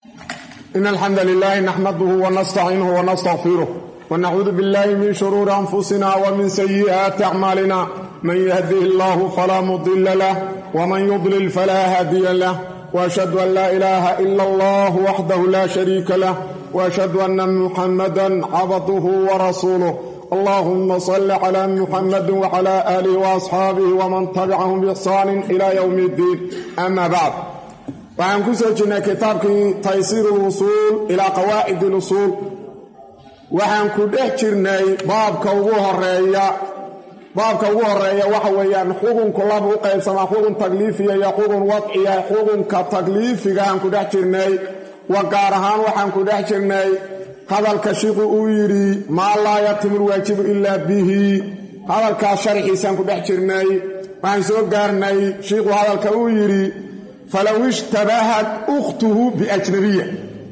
إن الحمد لله نحمده ونستعينه ونستغفره ونعوذ بالله من شرور أنفسنا ومن سيئات أعمالنا من يهده الله فلا مضل له ومن يضلل فلا هادي له وأشهد أن لا إله إلا الله وحده لا شريك له وأشهد أن محمدا عبده ورسوله اللهم صل على محمد وعلى آله وأصحابه ومن تبعهم بإحسان إلى يوم الدين أما بعد waxaan ku soo jirnay kitaabkii taysiir اlusuul ilaa qawaacid اlusuul waxaan ku dhex jirnay baabka ugu horeeya baabka ugu horeeya waxa weeyaan xukunku laba u qaybsamaa xukun takliifiya iyo xukun wadciya xukunka takliifiga aan ku dhex jirnay wa gaar ahaan waxaan ku dhex jirnay hadalka shiiku uu yidhi maa laa yatimu lwaajibu ilaa bihi hadalkaas sharxiisaan ku dhex jirnay waxaan soo gaarnay shiiku hadalka uu yidhi falow ishtabahat ukhtuhu biajnabiya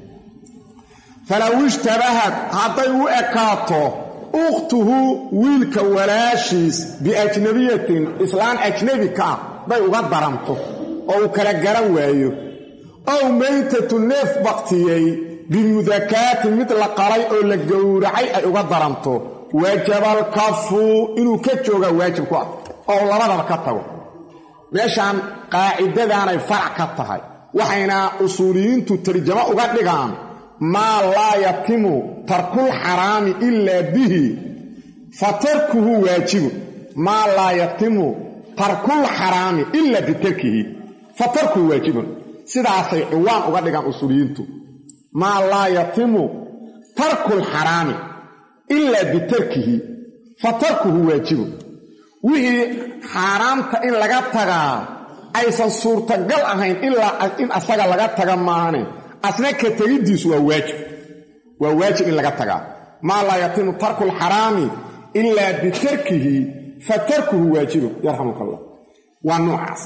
falow ishtabahad hadday u ekaato ukhtuhu wiilka walaashiis biajnabiyatin islaan ajnabi ka ah day uga daranto oo uu kala garan waayo ow maytatu neef baktiyey bimudakaatin mid la qalay oo la gowracay ay uga daranto wajabalkafu inuu ka joogaa waajib ku ah oo labadaba ka tago meeshaan qaacidadaanay farac ka tahay waxayna usuuliyiintu tarjamo uga dhigaan maa laa yatimu tarkul xaraami ilaa bihi fa tarkuhu waajibun maa laa yatimu tarkul xaraami ilaa bitarkihi fa tarkuhu waajibun sidaasay ciwaan uga dhigaan usuuliyiintu maa laa yatimu tarkul xaraami ilaa bitarkihi fa tarkuhu waajibun wixii xaaraamta in laga tagaa aysan suurtagal ahayn ilaa in asaga laga taga maahane asna ka tegiddiisu waa waajib waa waajib in laga tagaa maa laa yatimu tarku lxaraami ilaa bitarkihi fa tarkuhu waajibun yarxamuka allah waa noocaas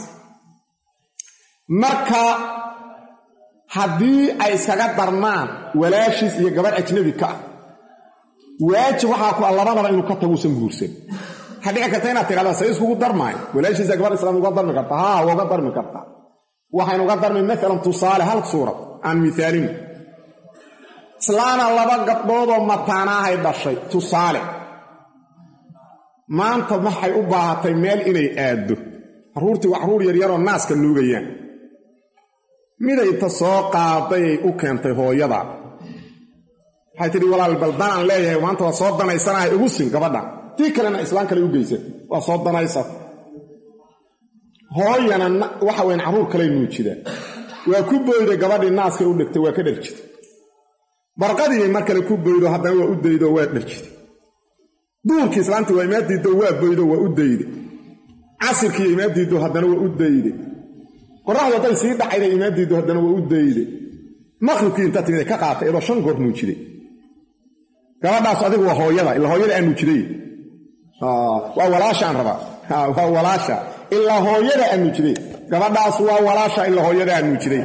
marka haddii ay iskaga darmaan walaashiis iyo gabadh ajnabi ka ah waajib waxaa ku a labadaba inuu ka taguusan guursan waxaa dhici karta inaad tidhahda say iskugu darmaayo walaashiisa gabar islaam uga darmi karta haa waa uga darmi kartaa waxaynu uga darmi maalan tusaale hal suurad aan miaalin islaana laba gabdhoodoo mataanaahay dhashay tusaale maanta waxay u baahatay meel inay aaddo carruurtii waa carruur yaryaroo naaska nuugayaan midayta soo qaadayay u keentay hooyada waxay tidhi walaal baldanaan leeyahay maanta waa soo danaysanahay igu sin gabadhan tii kalena islaan kale u geysat waa soo danaysat hooyana waxa weyn carruur kale nuujida waa ku boyday gabadhii naaskay u dhigtay waa ka dharjitay barqadiibay mar kale ku boydo haddana waa u daydo waa dharjitay duurkii islaantii waa imaadiiddo waa boydo waa u dayday casirkii imaadiiddo haddana waa u dayday qoraxdu hadday sii dhacayday imaadiiddo haddana waa u dayday maqribkii inta timid ka qaatay iyadoo shan goor nuujiday gabadhaas adigu waa hooyada ila hooyada aan nuujiday waa walaashaan rabaa waa walaasha ilaa hooyada aan nuujiday gabadhaas waa walaasha ilaa hooyada aan nuujiday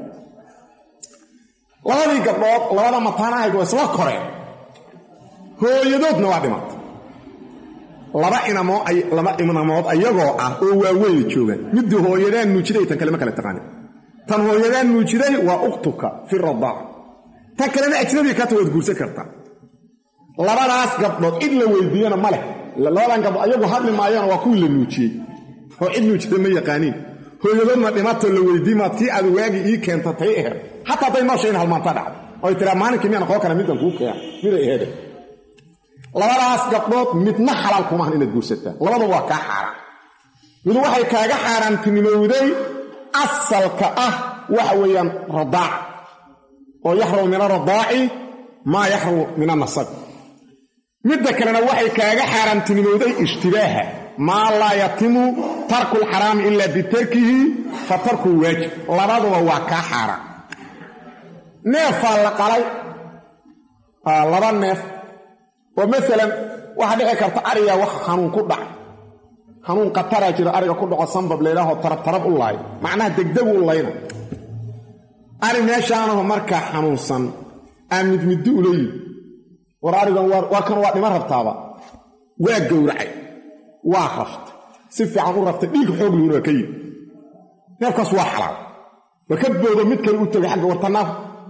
labadii gabdhood labada mataanahayd waa isla koreen hooyadoodna waa dhimatay laba inamoo laba inamood ayagoo ah oo waaweyna joogaan midii hooyadaan nuujiday tan kale ma kale taqaanin tan hooyadaan nuujiday waa ukhtuka fi radaac tan kalena ajnabi kata waad guursan kartaa labadaas gabdhood cid la weydiiyana ma leh labadan gabdhood ayagu hadli maayana waa kuwii la nuujiyey oo cid nuujida ma yaqaaniin hooyadoodna dhimatoo la weydiimaad tii aad waagii ii keenta tay aheed xataa hadday noosha in halmaanta dhacdo oy tiraa maalinkii miyaan aqoon kara middan kuu keena miday aheede labadaas gabdhood midna xalaal kumaahan inaad guursataa labaduba waa kaa xaaraan mid waxay kaaga xaaraantinimowday asalka ah waxa weeyaan radaac oo yaxrumu min aradaaci maa yaxrumu min anasab midda kalena waxay kaaga xaaraamtinimowday ishtibaaha maa laa yatimu tarku lxaraami ilaa bitarkihi fa tarkuhu waajib labaduba waa kaa xaaraan neefaa la qalay laba neef oo maalan waxaa dhici karta ariga wax xanuun ku dhacay xanuun qataraa jiro ariga ku dhaco sambab laydhaaho tarabtarab u laayo macnaha degdeg u layna ari meeshaanaho markaa xanuunsan aa midmiddi ula yid war arigan waa kan waa dhima rabtaaba waa gowracay waa raftay si fiican u raftay dhiig xoog luuna waa ka yimi neefkaas waa xalaal waa ka boodo mid kale u tegay xagga wartanaaf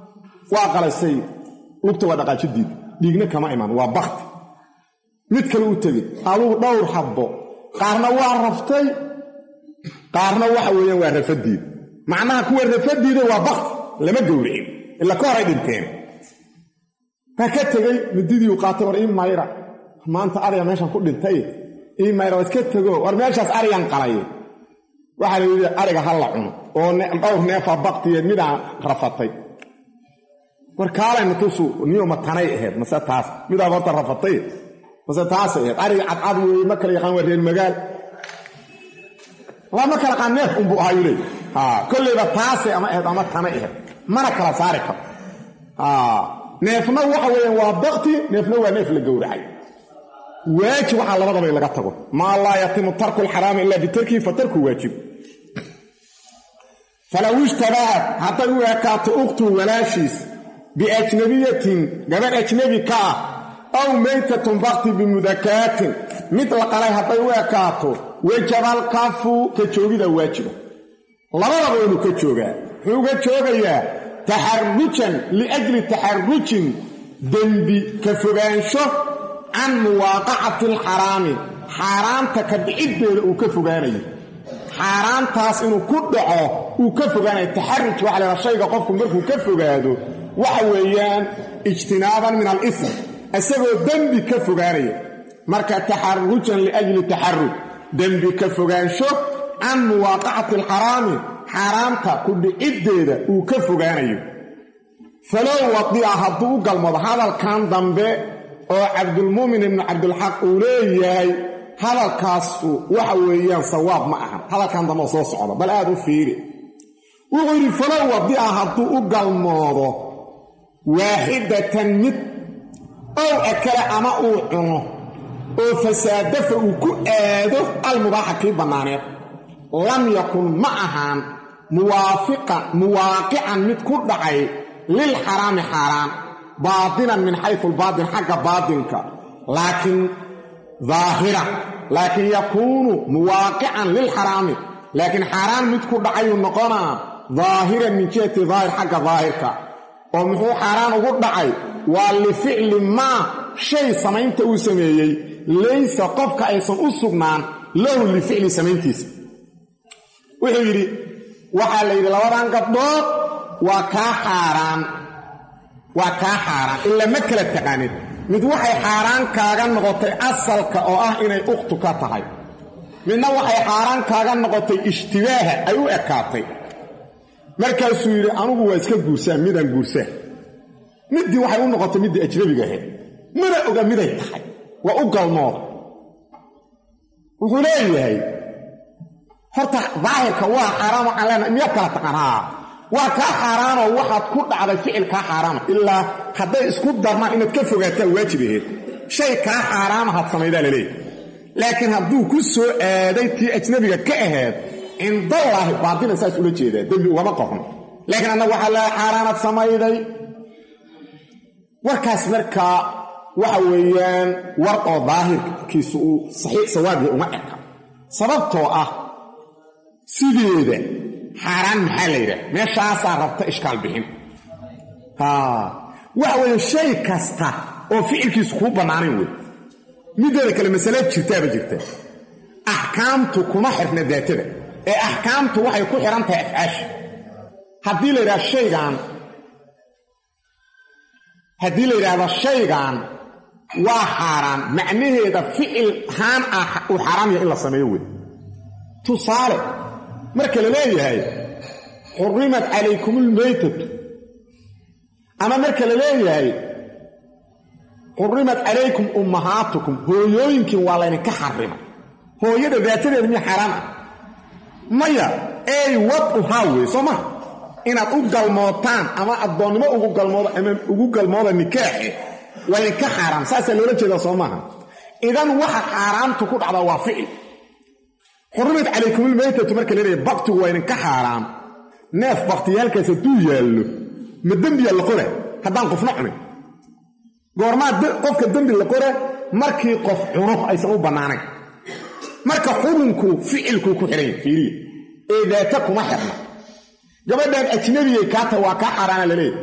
waa qalaysay lugta waa dhaqaajidiid dhiigna kama iman waa bakti mid kale u tegey adugu dhowr habbo qaarna waa raftay qaarna waxa weeyaan waa rafadiid macnaha kuwa rafadiida waa bakti lama gowricin ila ka horay dhinteen waa ka tegey mididii u qaatay war ii mayra maanta ariga meeshan ku dhintay ii mayra waa iska tego war meeshaas arigan qalay waxaa la yidhi ariga ha la cuno oo dhowr neefa baktiyeed midaa rafatay war kaalay matusu niyo ma tanay ahayd mase taas midaa horta rafatay mase taasay ahayd ariga cadcad weeye ma kala yaqaan waa reer magaal waa ma kala qaan neef unbuu ahaa yuley kolleyba taasay ama ahayd ama tanay ahayd mana kala saari karo neefna waxa weeyaan waa bakti neefna waa neef la gowracay waajib waxaa labadaba in laga tago maa laa yatimu tarku lxaraami ila bitarkihi fa tarku waajib falow ishtabahat hadday u ekaato ukhtu walaashiis biajnabiyatin gabadh ajnabi ka ah aw maytatun bakti bimudakaatin mid la qalay hadday u ekaato wajabaalkaafu ka joogida waajiba labadaba inuu ka joogaa muxuu uga joogayaa taxarujan liajli taxarujin dembi ka fogaansho can muwaaqacati alxaraami xaaraanta ka dhiciddeeda uu ka fogaanayo xaaraantaas inuu ku dhaco uu ka fogaanayo taxaruj waxa lahaa shayga qofku markuu ka fogaado waxa weeyaan ijtinaaban min alism isagoo dembi ka fogaanaya marka taxarujan liajli taxaruj dembi ka fogaansho can muwaaqacati alxaraami xaaraanta ku dhiciddeeda uu ka fogaanayo falow wadica hadduu u galmado hadalkan dambe oo cabdulmuumin ibnu cabdilxaq uu leeyahay hadalkaasu waxa weeyaan sawaab ma ahan hadalkan dambe oo soo socda bal aad u fiiri wuxuu yidhi falow wadica hadduu u galmoodo waaxidatan mid ow akale ama uu cuno oo fasaadafa uu ku aado almubaaxa kii bannaaneed lam yakun ma ahaan muwaafiqan muwaaqican mid ku dhacay lilxaraami xaaraan baatinan min xaysu albaatin xagga baatinka laakiin daahira laakiin yakuunu muwaaqican lilxaraami laakiin xaaraan mid ku dhacayuu noqonaa daahiran min jihati daahir xagga daahirka oo muxuu xaaraan ugu dhacay waa lificli maa shay samaynta uu sameeyey laysa qofka aysan u sugnaan lahu lificli samayntiisa wuxuu yidhi waxaa la yidhi labadan gabdhood waa kaa xaaraan waa kaa xaaraan ilaa ma kala taqaanid mid waxay xaaraan kaaga noqotay asalka oo ah inay ukhtu ka tahay midna waxay xaaraan kaaga noqotay ishtibaaha ay u ekaatay markaasuu yidhi anugu waa iska guursaan midaan guursaan middii waxay u noqotay middii ajnabiga ahayd mana oga miday tahay waa u galmooda wuxuu leeyahay horta daahirka waa xaaraan waxaan leenahay miyaad kala taqaan haa waa kaa xaaraanoo waxaad ku dhacday ficil kaa xaaraama ilaa hadday isku darmaan inaad ka fogaataan waajib aheed shay kaa xaaraamahaad samaydaa laleeyahy laakiin hadduu ku soo aaday tii ajnabiga ka ahayd cindallaahi baatilan saas ula jeedaa dembi ugama qoran laakiin annagu waxaa leehay xaaraanaad samayday warkaas markaa waxa weeyaan war oo daahirkiisu uu saxiix sawaabya uma eka sababtoo ah sideeda xaaraan maxaa la yidhaha meeshaasaa rabta ishkaal bixin waxa weeye shay kasta oo ficilkiisu kuu bannaanayn wey mideeda kale masale jirtaaba jirta axkaamtu kuma xirna daatada ee axkaamtu waxay ku xidhan tahay afcaasha haddii la yidhahdo shaygan haddii la yidhaahdo shaygan waa xaaraan macnaheeda ficil haan ah uu xaaraam yahay in la sameeyo wey tusaale marka la leeyahay xurimat calaykum ulmaytatu ama marka la leeyahay xurimat calaykum ummahaatukum hooyooyinkiin waa laydinka xarimay hooyada daatadeeda miya xaaraan ah maya ey wad u haa wey soo maha inaad u galmootaan ama addoonnimo ugu galmoodo ama ugu galmooda nikaaxe waa idinka xaaraam saasaa loola jeedaa soo maaha idan waxa xaaraamtu ku dhacdaa waa ficil xurimat calaykumulmaytatu marka leeyahay baktigu waa idinka xaaraam neef baktiyaalkaas hadduu yaallo ma dembiya la qora haddaan qofna cunin goormaa qofka dembi la qora markii qof cuno aysan u bannaanayn marka xubunku ficilkuu ku xidhan yahy fiiriya ee daata kuma xirna gabadhaan ajnabiyay kaa tahay waa kaa xaaraana laleeyahy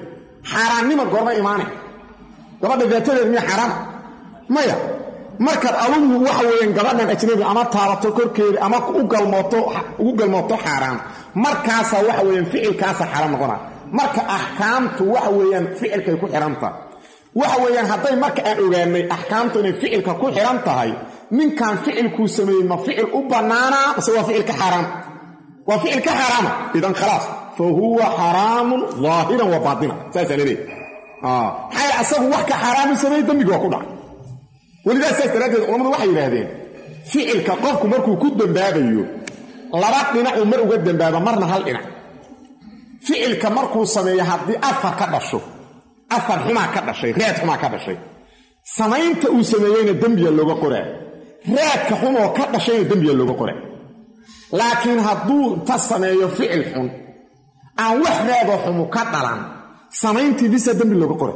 xaaraannima goorma imaanay gabadha daatadeed miya xaaraama maya markaad adugu waxa weeyaan gabadhan ajnabi ama taabato korkeeda ama u galmooto ugu galmooto xaaraan markaasaa waxa weeyaan ficilkaasa xaaraan noqonaa marka axkaamtu waxa weeyaan ficilkay ku xihan tahay waxa weeyaan hadday marka aan ogaanay axkaamtu inay ficilka ku xihan tahay ninkan ficilkuu sameeyey ma ficil u bannaanaa mase waa ficil ka xaaraam waa ficil ka xaaraama idan khalaas fa huwa xaraamun daahiran wa baatinan saasaa laleeyahy maxaa asagu wax ka xaaraamu sameeyey dembigi waa ku dhacay welidaas saas daraaddeed culamadu waxay yidhaahdeen ficilka qofku markuu ku dembaabayo laba dhinacuu mar uga dembaaba marna hal dhinac ficilka markuu sameeyo haddii afar ka dhasho afar xumaa ka dhashay raad xumaa ka dhashay samaynta uu sameeyeyna dembiya looga qoraa raadka xumoo ka dhashayna dembiya looga qoraa laakiin hadduu ta sameeyo ficil xun aan wax raadoo xumu ka dhalan samayntii bisa dembi looga qora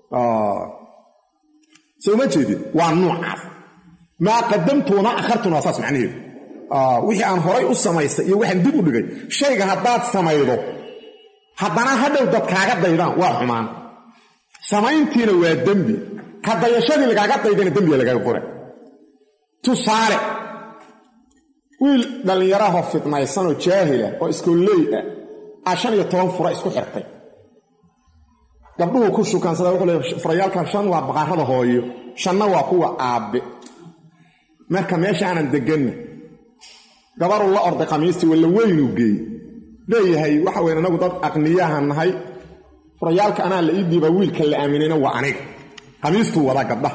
soo ma jeedid waa nuucaas maa qadamtuuna akhartuna waa saas macnaheedu wixii aan horay u samaystay iyo waxaan dib u dhigay shayga haddaad samaydo haddana hadhow dad kaaga daydaan waa xumaan samayntiina waa dembi ka dayashadii lagaaga daydana dembiga lagaaga qora tusaale wiil dhallinyarahoo fidnaysanoo jaahila oo iskooley ah aa shan iyo toban fura isku xirtay gabdhuhu ku shukansada wuxuu leey furayaalkan shan waa baqarada hooyo shanna waa kuwa aabbe marka meesha aanan deganna gabaruu la orday khamiistii walla weynuu geey leeyahay waxa weyn anagu dad aqniyahan nahay furayaalka anaa la ii dhiibaa wiilka la aaminayna waa aniga khamiistuu wadaa gabdhaha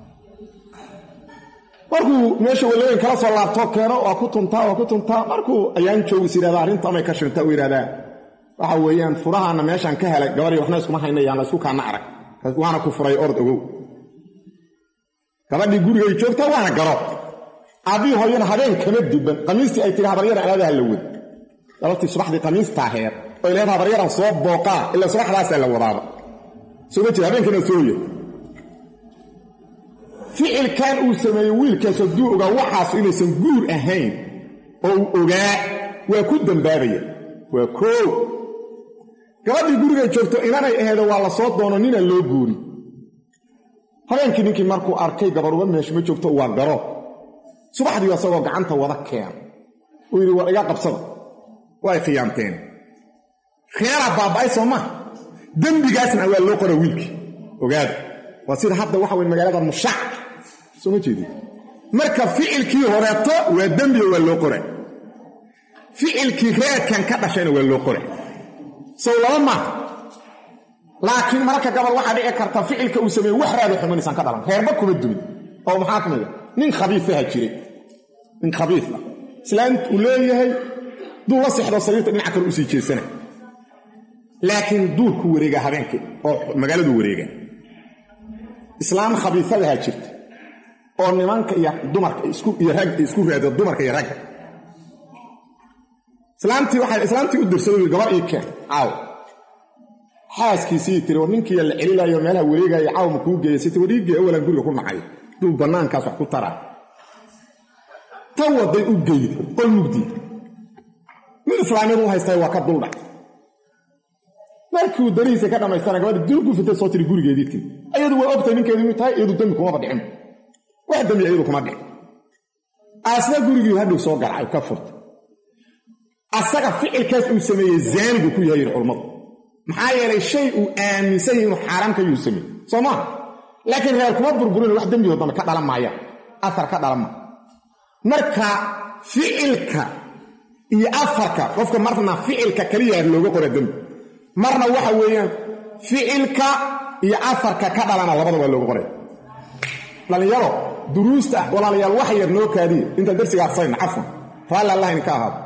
markuu meesha walaweyn kala soo laabtoo keeno waa ku tuntaa waa ku tuntaa markuu ayaan joogis yidhahdaa arrinta amay ka shinta u yidhahdaa waxa weeyaan furahaana meeshaan ka helay gabadhii waxna iskuma haynayaan la isku kaana arag waana ku furay ord ogow gabadhii gurigay joogtaa waana garo aabii hooyana habeen kama duban qamiistii ay tiri habaryaran anaadaha la wad gabartii subaxdii qamiistaa heer oy leed habaryaran soo booqaa ilaa subaxdaasaa la wadaaba soo ma jira habeenkiina sooya ficilkan uu sameeyey wiilkaas hadduu ogaa waxaas inaysan guur ahayn oo uu ogaa waa ku dambaabaya waa koo gabadhii gurigay joogto inanay aheedo waa la soo doono nina loo guuri habeenkii ninkii markuu arkay gabaruba meesha ma joogto waa garo subaxdii asagoo gacanta wada keena uu yidhi war iga qabsada way khiyaamteen khiyaaraa baaba'ay soo maha dembigaasna waa loo qora wiilkii ogaada waa sida hadda waxa weye magaalada mushaac soo ma jeedin marka ficilkii horeeto waa dembiga waa loo qora ficilkii reedkan ka dhashayna waa loo qora sow laba maaha laakiin mararka gabal waxaa dhici karta ficilka uu sameeye wax raado xumaynaysan ka dhalan reerba kuma dumin oo maxaa ka mida nin khabiisaha jiray nin khabiis ah islaant uu leeyahay duu la sexdo sariirta dhinaca kale usii jeesana laakiin duurku wareega habeenkii oo magaaladu wareega islaam khabiisadaha jirta oo nimanka iyo dumarka iyo rag isku raado dumarka iyo ragga islaamtii waxay islaamtii u dirsaday gabar ii keen caaw xaaskiisii tiri war ninkiiya la celilayo meelaha wareegaya caaw ma kuu geeya siti wariigee awalan guriga ku nacay duu bannaankaas wax ku taraa tan waday u geyda qol mugdii mid islaamiyadu u haystay waa ka duldhac markiiuu darihiisa ka dhammaystana gabadha dulgu fitay soo tiri gurigeedii tiri ayadu waa ogtahay ninkeedu inuu tahay iyadu dembi kumaba dhicin wax dembi iyadu kuma dhicin asna gurigii hadhow soo garacay ka furtay asaga ficilkaas uu sameeyey zaanigu ku yahay yidhi culammadu maxaa yeelay shay uu aaminsan yahay inuu xaaraam ka yuu sameey soo maaha laakiin reer kuma burburin wax dembigo dambe ka dhalan maayaan afar ka dhalan maaya marka ficilka iyo afarka qofka marna ficilka kaliya looga qora dembi marna waxa weeyaan ficilka iyo afarka ka dhalana labada waa looga qoray dhallinyaro duruusta walaalayaal wax yar noo kaadiya intaan darsiga arsayna cafwan raalli allah idinka ahaado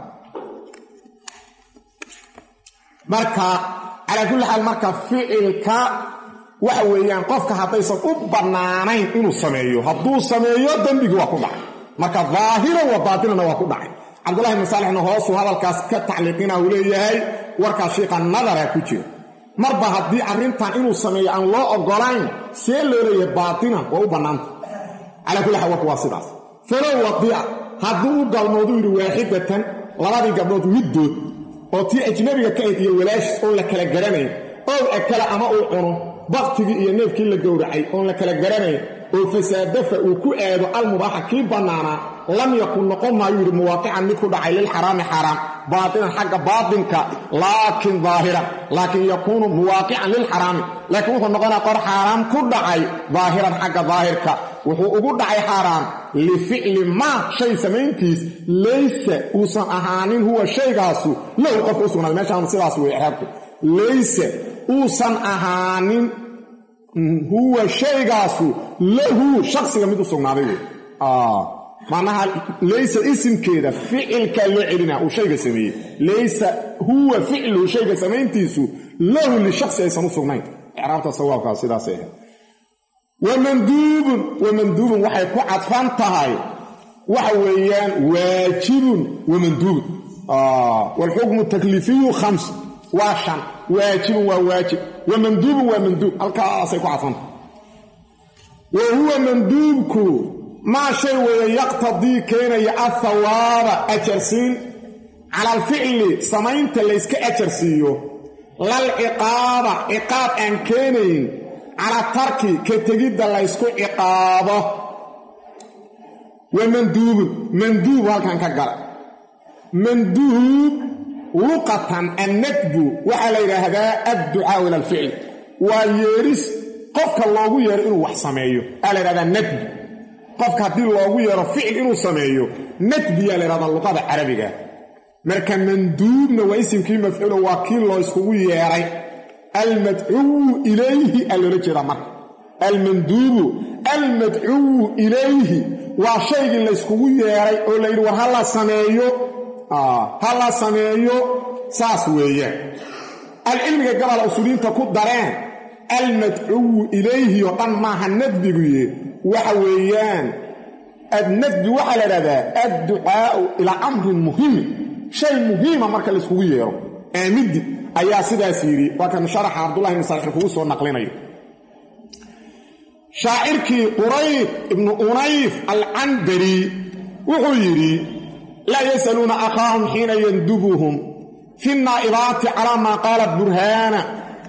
marka calaa kulli xaal marka ficilka waxa weeyaan qofka haddaysan u bannaanayn inuu sameeyo hadduu sameeyo dembigii waa ku dhacay marka daahiran wa baatinana waa ku dhacay cabdullahi ibni saalixna hoosuu hadalkaas ka tacliiqina uu leeyahay warkaas shiiqa nadara ku jira marba haddii arrintan inuu sameeyo aan loo oggolayn see loo leeyahay baatinan waa u bannaanta calaa kulli xaal warku waa sidaas falow wadica hadduu u galmoodu yidhi waaxidatan labadii gabdhood middood oo tii ajnabiga ka ayd iyo walaashis oon la kala garanayn ow akala ama uu cuno baktigii iyo neefkii la gowracay oon la kala garanayn oo fasaadafa uu ku aado almubaaxa kii bannaanaa lam yakun noqon maayu yidhi muwaaqican mid ku dhacay lilxaraami xaaraam baatinan xagga baatinka laakin daahiran laakin yakuunu muwaaqican lilxaraami laakiin wuxuu noqonaa qor xaaraam ku dhacay daahiran xagga daahirka wuxuu ugu dhacay xaaraam lificli maa shay samayntiis laysa uusan ahaanin huwa shaygaasu lahu qofka u sugnaaday meeshaan sidaas wey ixraabku laysa uusan ahaanin huwa shaygaasu lahu shaksiga mid u sugnaaday wey macnaha laysa isimkeeda ficilkaa loo celina uu shayga sameeyey laysa huwa ficluhu shayga samayntiisu lahu lishaksi aysan u sugnayn icraabta sawaabkaa sidaasay ahayd wamanduubun wamanduubun waxay ku cadfan tahay waxa weeyaan waajibun wamanduubun waalxukmu takliifiyu khams waa shan waajibun waa waajib wamanduubun waa manduub halkaasay ku cadfantahay wa huwa manduubku maa shay weeye yaqtadii keenaya athawaaba ajarsiin cala alficli samaynta layska ajarsiiyo lal ciqaaba ciqaab aan keenayn cala tarki ka tegidda laysku ciqaabo wa manduubun manduub halkan ka gala manduub luqatan annadbu waxaa la yidhaahdaa adducaau ila alficli waa yeeris qofka loogu yeero inuu wax sameeyo aa la yidhahdaa nadbu qofka haddii loogu yeero ficil inuu sameeyo nadbiyaa la yhahdaa luqada carabiga marka manduubna waa isimkii mafcuulo waa kii loo iskugu yeeray almadcuwu ilayhi aa loola jeedaa marka almanduubu almadcuwu ilayhi waa shaygii layskugu yeeray oo la yidhi war ha la sameeyo ha la sameeyo saas weeyaan alcilmiga gabala usuuliyiinta ku dareen almadcuwu ilayhi oo dhan maaha nadbiguye waxa weeyaan adnadbi waxaa la idhahdaa adducaau ilaa amrin muhimin shay muhiima marka layskugu yeero aamidi ayaa sidaas yidhi waa kan sharaxa cabdullahi ibn salix kugu soo naqlinayo shaacirkii qurayd ibnu unayf alcandari wuxuu yidhi laa yasaluuna akhaahum xiina yandubuhum fi naa'ibaati calaa maa qaalat burhaana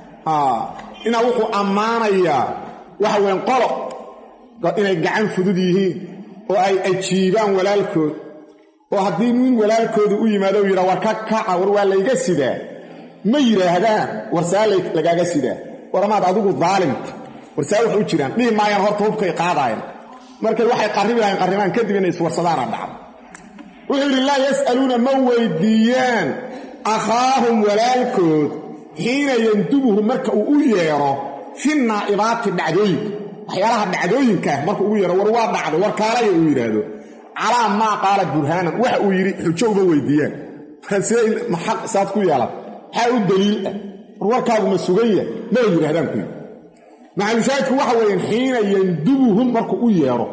inaa wuxuu ammaanayaa waxa weyan qolo inay gacan fudud yihiin oo ay ajiibaan walaalkood oo haddii nin walaalkooda u yimaado u yidhaa war ka kaca war waa layga sidaa ma yidhaahdaan war saa lagaaga sidaa war amaad adigu daalimta war saa wax u jiraan dhihi maayaan horta hubkay qaadaayan markay waxay qarribi lahayn qarribaan kadib inay iswarsadaana dhacdo wuxuu yidhi laa yas'aluuna ma weydiiyaan akhaahum walaalkood xiina yandubuhu marka uu u yeedho fi naa'ibaati dhacdooyinka waxyaalaha dhacdooyinkaah marka ugu yeedho war waa dhacdo war kaalaya uu yidhaahdo calaa maa qaala burhaanan waxa uu yidhi xujo uma weydiiyaan aq saad ku yeelan maxaa u daliil ah war warkaagu ma suganya mala yidhahdaan ku yidhi macalushaahidku waxa weeyaan xiina yandubuhum markuu u yeedho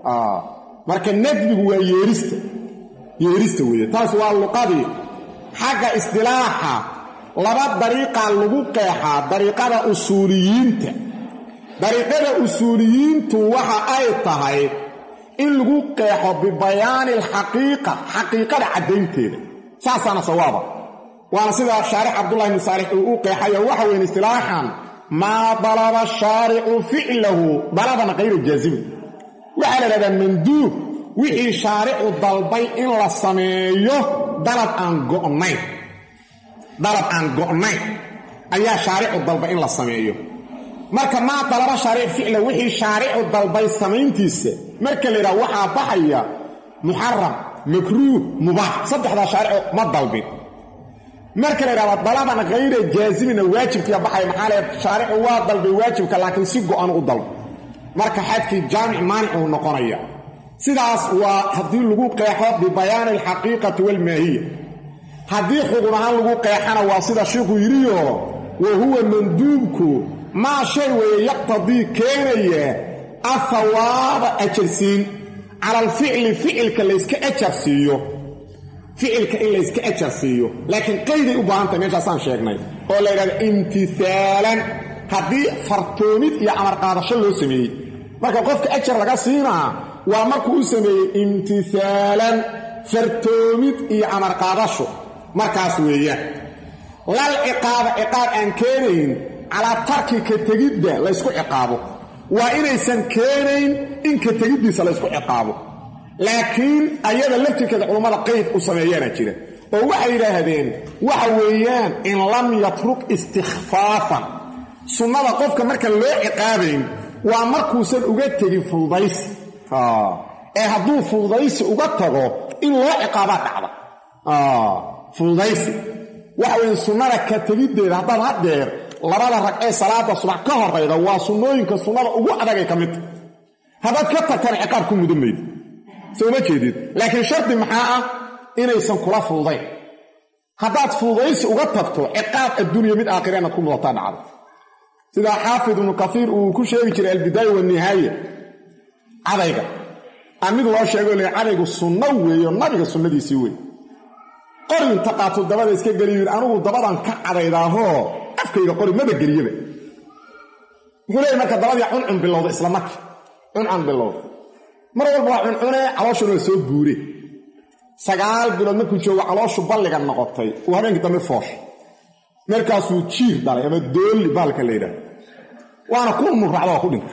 marka nadbigu waa yeerista yeerista weeye taas waa luqadii xagga isdilaaxa laba dariiqaa lagu qeexaa dariiqada usuuliyiinta dariiqada usuuliyiintu waxa ay tahay in lagu qeexo bibayaani alxaqiiqa xaqiiqada caddaynteeda saasaana sawaaba waana sidaa shaarix cabdullahi bni saalix uu u qeexayo waxa weyn istilaaxan maa dalaba shaaricu ficlahu dalaban kayra jaasimin waxaa la dhahdaa manduub wixii shaaricu dalbay in la sameeyo dalab aan go'nayn dalab aan go'nayn ayaa shaaricu dalbay in la sameeyo marka maa dalaba shaaric ficla wixii shaaricu dalbay samayntiisa marka la yidhaha waxaa baxaya muxaram makruuh mubaax saddexdaa shaaricu ma dalbin marka la yidhahda dalaban khayra jaasimina waajibkiia baxaya maxaa le shaaricu waa dalbay waajibka laakiin si go'an u dalba marka xadkii jaamic maanicuu noqonaya sidaas waa haddii lagu qeexo bibayaani alxaqiiqati waalmaahiya haddii xugun ahaan lagu qeexana waa sida shiikhuu yidhiyo wa huwa manduubku maa shay weeye yaqtadii keenaya athawaaba ajarsiin cala alficli ficilka layska ajar siiyo ficilka in layska ajar siiyo laakiin qayday u baahan tahay meeshaasaan sheegnay oo la yidhahda imtisaalan haddii fartoomid iyo amar qaadasho loo sameeyey marka qofka ajar laga siinaa waa markuu u sameeyey imtisaalan fartoomid iyo amar qaadasho markaas weeyaan lal ciqaaba ciqaab aan keenayn calaa tarki ka tegidda laysku ciqaabo waa inaysan keenayn in ka tegiddiisa laysku ciqaabo laakiin ayada laftirkeeda culummada qeyd u sameeyaana jira oo waxay yidhaahdeen waxa weeyaan in lam yatruk istikhfaafan sunnada qofka markaan loo ciqaabayn waa markuusan uga tegin fududaysi ee hadduu fududaysi uga tago in loo ciqaabaa dhacda fududaysi waxa weeye sunnada ka tegiddeeda haddaad haddeer labada ragcee salaada subax ka horayda waa sunnooyinka sunnada ugu adagay ka midta haddaad ka tagtana ciqaab ku mudan maydi soo ma jeedid laakiin shardi maxaa ah inaysan kula fududayn haddaad fududaysi uga tagto ciqaab addunya mid aakhira inaad ku mudataa dhacdo sidaa xaafid ibnu kaiir uu ku sheegi jiray albidaaya wanihaaya cadayga aan mid loo sheego le cadaygu sunno weeyo nabiga sunnadiisii wey qori inta qaato dabada iska geliy yidhi anugu dabadan ka cadaydaahoo afkayga qori maba geliyaba wuxuu leeyay marka dabadii cuncun bilowda isla markii cuncun bilowda mar walba waa cuncune calooshuna waa soo guure sagaal bilood markuu joogo calooshu balliga noqotay uu habeenkii dambe fooshay markaasuu jiir dhalay ama doolli baalka la yidhaah waana ku murracda waa ku dhintay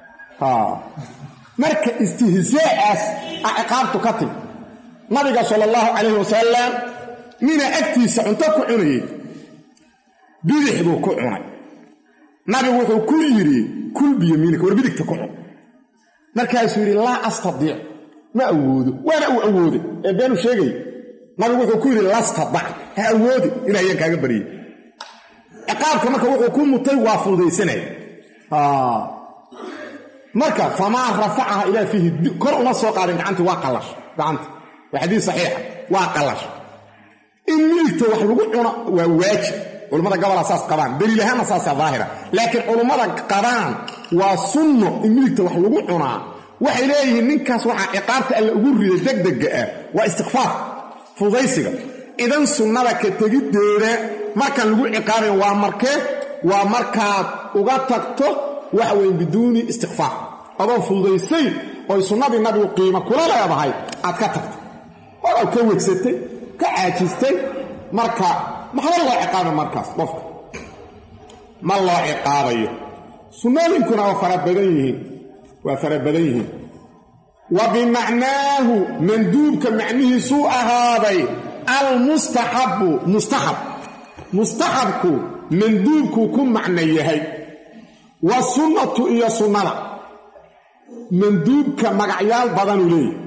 marka istihzaacaas a ciqaabtu ka timi nabiga sala allahu calayhi wasalam mina agtiisa cunto ku cunayey bidix buu ku cunay nabigu wuxuu ku yidhi kul biyamiinika war bidigta ku cun markaasuu yidhi laa astadiic ma awoodo waana uu awooday ee beenu sheegay nabigu wuxuu ku yidhi lastadac ha awoodi ilaahayaan kaaga baryey ciqaabka marka wuxuu ku mutay waa fududaysanaya marka famaa rafacaha ilaa fiihi kor uma soo qaadin gacantii waa qallash gacanta waa xadiis saxiixa waa qallash in midigta wax lagu cuno waa waajib culummada gobolaa saas qabaan daliil ahaanna saasa daahira laakiin culummada qabaan waa sunno in midigta wax lagu cunaa waxay leeyihiin ninkaas waxaa ciqaabta alla ugu rida degdega ah waa istikfaar fudaysiga idan sunnada ka tegiddeeda markaan lagu ciqaabayn waa markee waa markaad uga tagto waxa weeye biduuni istikfaar adoo fududaysayn oy sunnadii nabigu qiimo kula leedahay aad ka tagto odaad ka wegsatay ka caajistay marka maxba loo ciqaaba markaas qofka ma loo ciqaabayo sunnooyinkuna waa fara badan yihiin waa fara badan yihiin wa bimacnaahu manduubka macnihiisuu ahaaday almustaxabu mustaxab mustaxabku manduubkuu ku macno yahay wa sunnatu iyo sunnada manduubka magacyaal badanuu leeyahy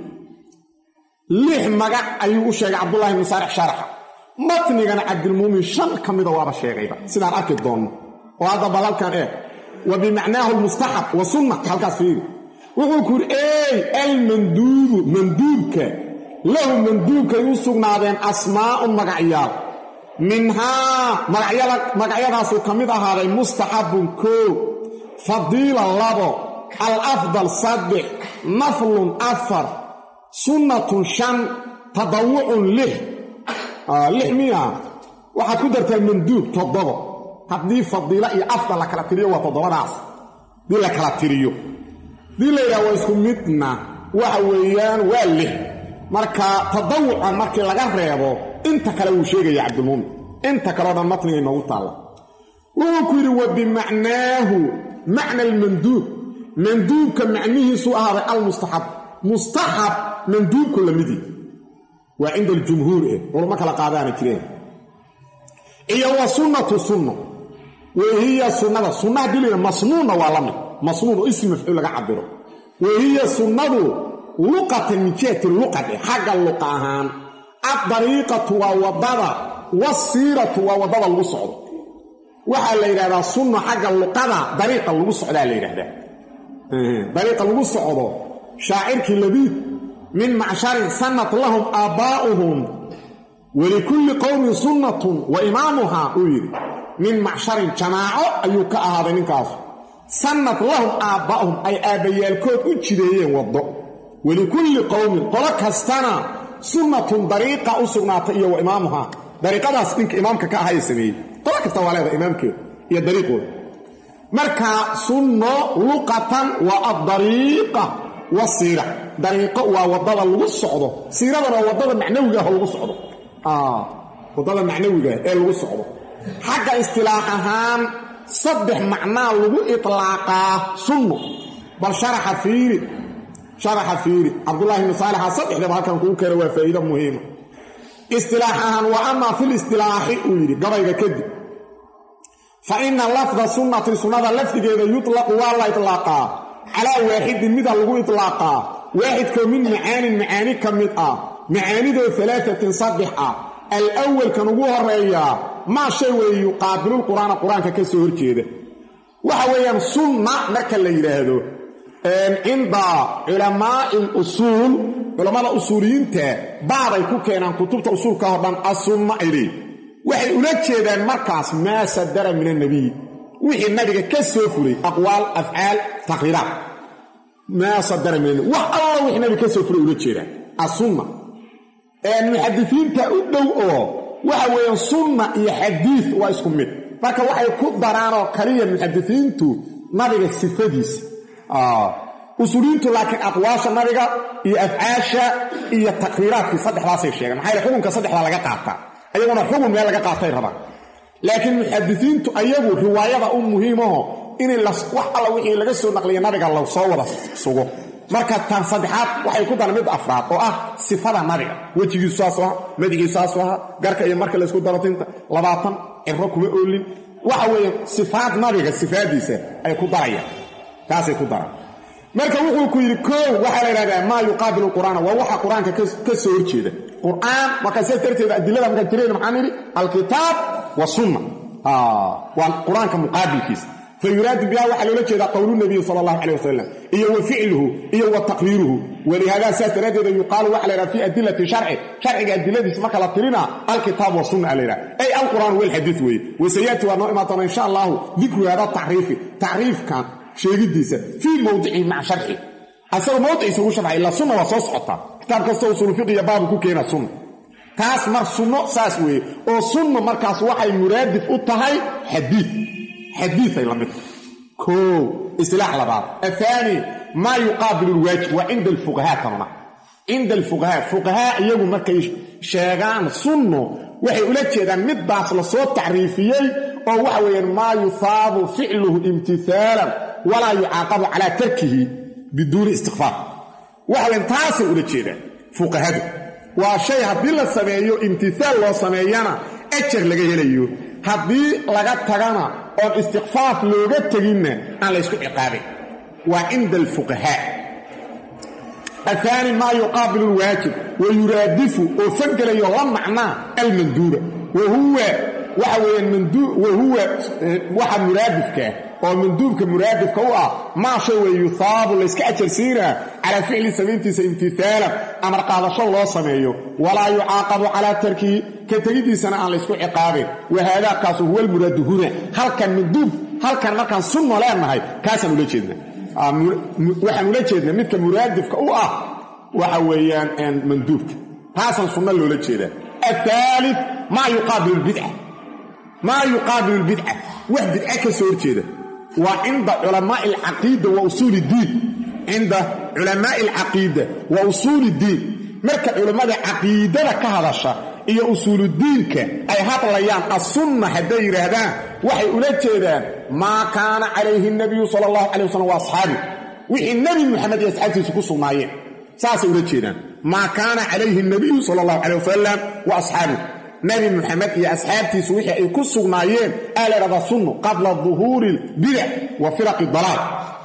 lix magac ayuu u sheegay cabdullahi ibnu saarix sharaxa matnigana cabdilmuumin shan ka mida waaba sheegayba sidaan arki doonno oo hadda bal halkan eeg wa bimacnaahu almustaxab wa sunna halkaas fiiri wuxuu ku yidhi ey almanduubu manduubka lahu manduubkay u sugnaadeen asmaa'un magacyaal minhaa magacyadaasuu ka mid ahaaday mustaxabun koo fadiila labo alafdal saddex naflun afar sunnatun shan tadawucun lix lix miya waxaad ku dartaa manduub toddobo haddii fadiilo iyo afdal la kala tiriyo waa toddobadaas haddii la kala tiriyo haddii la yidhaha waa isku midna waxa weeyaan waa lix marka tadawuca markii laga reebo inta kale wuu sheegaya cabdilmuumin inta kaleo dhan matniga inoogu taalla wuxuu ku yidhi wa bimacnaahu macna almanduub manduubka macnihiisuu ahaaday almustaxab mustaxab manduubku la midii waa cinda aljumhuur eh culamo kala qaadaana jireen iyo wa sunnatu sunno wahiya sunnada sunna haddii layidha masnuunna waa la mid masnuun oo ism mafcuul laga cabiro wahiya sunnadu luqatan min jihati luqade xagga luqa ahaan addariiqatu waa waddada wasiiratu waa waddada lagu socdo waxaa la yidhahdaa sunno xagga luqada dariiqa lagu socdaa la yidhahdaa dariiqa lagu socdo shaacirkii labiid min macsharin sanat lahum aabbaa'uhum walikulli qowmin sunnatun wa imaamuhaa uu yidhi min macsharin jamaaco ayuu ka ahaaday ninkaasu sanat lahum aabbaa'uhum ay aabbayaalkood u jideeyeen waddo walikulli qowmin qolo kastana sunnatun dariiqa u sugnaatay iyo wa imaamuhaa dariiqadaas ninka imaamka ka ahaa ee sameeyey qolo kasta waa leedahay imaamkeeda iyo dariiqooda marka sunno luqatan waa addariiqa wasiira dariiqo waa waddada lagu socdo siiradana waa waddada macnawiga ah oo lagu socdo waddada macnawigaah ee lagu socdo xagga istilaax ahaan saddex macnaa lagu itlaaqaa sunno bal sharaxa fiiri sharaxa fiiri cabdullahi ibni saalixa saddexdaba halkan kuu keena waa faa'iido muhiima istilaax ahaan wa amaa fil istilaaxi uu yidhi gabayga kadib fa ina lafda sunnati sunnada lafdigeeda yutlaqu waa la itlaaqaa calaa waaxidin mida lagu itlaaqaa waaxidkoo min macaanin macaani ka mid ah macaanidoo alaaatin saddex ah alawalkan ugu horeeyaa maa shay weeye yuqaabilulqur'aana qur-aanka ka soo horjeeda waxa weeyaan sunna marka la yidhaahdo cinda culamaa'i lusuul culammada usuuliyiinta baaday ku keenaan kutubta usuulka oo dhan asunna ay leeyi waxay ula jeedaan markaas maa sadara min annabiy wixii nabiga ka soo fulay aqwaal afcaal taqriiraat maa sadara min anabi wax alla wixii nabiga ka soo fulay ula jeedaan asunna muxadisiinta u dhow oo waxa weeyaan sunna iyo xadiid waa isku mid marka waxay ku daraanoo kaliya muxadisiintu nabiga sifadiisa usuuliyiintu laakiin aqwaasha nabiga iyo afcaasha iyo taqriiraadkii saddexdaasay sheegeen maxaa yale xukunka saddexdaa laga qaataa ayaguna xugun meel laga qaatay rabaan laakiin muxadisiintu ayagu riwaayada u muhiimaho in wax alla wixii laga soo naqliya nabiga la soo wada sugo marka tan saddexaad waxay ku daran mid afraad oo ah sifada nabiga wejigiisu saasuu ahaa madaxiisu saasuu ahaa garka iyo marka laysku daro tinta labaatan cibro kuma oolin waxa weeye sifaad nabiga sifaadiisa ay ku darayaan taasay ku daraan marka wuxuu ku yidhi koow waxaa la yidhahdaa maa yuqaabilu qur'aana waa waxa qur-aanka ka soo horjeeda qur'aan markaa sidaas darteeda adilada markaan tirayna maxaan nidhi alkitaab wasunna waa qur-aanka muqaabilkiisa fayuraadu biha waxaa loola jeedaa qowlu nabiyi sala allahu calay wasalam iyo wa ficluhu iyo wa taqriiruhu walihaada saas daraaddeeda yuqaalu waxa la yidhaha fi adilati sharci sharciga adiladiisa marka la tirina alkitaab wasunna a la yidhaha ay alqur'aan walxadiid weeye wasayaati waa noo imaan doona insha allahu dikru hada tacriifi tacriifkan sheegidiisa fii mowdicihi maca sharci asagoo mowdiciisa ugu sharxay ila sunna waa soo socotaa kitaab kastoo usuulu fiqiya baabu ku keena sunna taas mar sunno saas weeye oo sunna markaas waxay muraadif u tahay xadiid xadiiay la mid koo isilaax labaad ahaani maa yuqaabilu lwaajib waa cinda alfuqahaa tanuna cinda alfuqahaa fuqahaa iyagu markay sheegaan sunno waxay ula jeedaan middaas la soo tacriifiyey oo waxa weeyaan maa yusaabu ficluhu imtisaalan walaa yucaaqabu calaa tarkihi biduuni istikfaar waxa weyan taasay ula jeedaan fuqahadu waa shay haddii la sameeyo imtisaal loo sameeyana ajar laga helayo haddii laga tagana oon istikfaaf looga teginna aan laysku ciqaabin waa cinda alfuqahaa ahaani maa yuqaabilu lwaajib wa yuraadifu oo fangelayo la macnaa almanduuba wahuwa waxa weeyaan wahuwa waxa muraadifkaah oo manduubka muraadifka u ah maa shay wey yuhaabu layska ajarsiinaa calaa ficli samayntiisa imtisaalan amar qaadasho loo sameeyo walaa yucaaqabu calaa tarkihi ka tegidiisana aan laysku ciqaabin wahaadaa kaasu huwa almuraadu huna halkan manduub halkan markaan sunno leenahay kaasaan ula jeedna waxaan ula jeednaa midka muraadifka u ah waxa weeyaan manduubka taasaan sunno loola jeedaa athaalid maa yuqaabilu lbidca maa yuqaabilu lbidca wax bidca ka soo horjeeda waa cinda culamaai alcaqiida wa usuuli iddiin cinda culamaai alcaqiida wa usuuli iddiin marka culammada caqiidada ka hadasha iyo usuuludiinka ay hadlayaan assunna hadday yidhaahdaan waxay ula jeedaan maa kaana calayhi nabiyu sala allahu calay wasalam wa asxaabi wixii nebi moxamed iyo asxaabtiisu ku sugnaayeen saasay ula jeedaan maa kaana calayhi nabiyu sala allahu calay wasalam wa asxaabi nabi moxamed iyo asxaabtiisu wixii ay ku sugnaayeen aa la ydhahdaa sunnu qabla duhuuri lbidac wa firaqi dalaal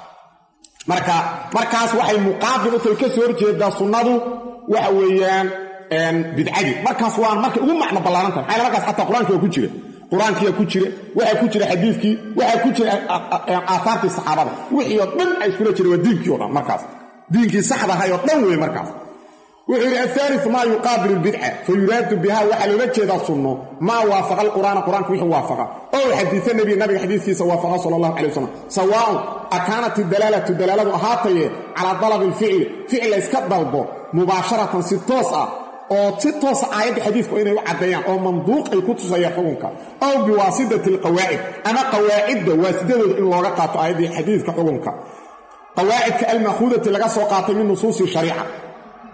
marka markaas waxay muqaabil u tahay ka soo horjeedaa sunnadu waxa weeyaan bidcadii markaas waa markay ugu macno ballaaran tahay maxaa markaas xataa qur-aanki waa ku jira qur-aankiyaa ku jira waxaa ku jira xadiidkii waxaa ku jira aahaartii saxaabada wixii oo dhan ay iskula jira waa diinkii o dhan markaas diinkii saxda ahay oo dhan wey markaas wuxuu yidhi ahaaliu maa yuqaabilu lbidca fa yuraadu biha waxaa loola jeedaa sunno maa waafaqa alqur'aana qur-aanka wixii waafaqa ow xadiisa nebi nabiga xadiiskiisa waafaqa sala allahu calay wasalam sawaaun akaanat idalaalatu dalaaladu ahaataye calaa dalabi alficli ficil la yska dalbo mubaasharatan si toos ah oo si toosa aayadda xadiidku inay u caddeeyaan oo manduuq ay ku tusayaan xukunka ow biwaasidati alqawaacid ama qawaacidda waasidadooda in looga qaato aayaddii xadiidka xukunka qawaacidka alma'khuudati laga soo qaatay min nusuusi shariica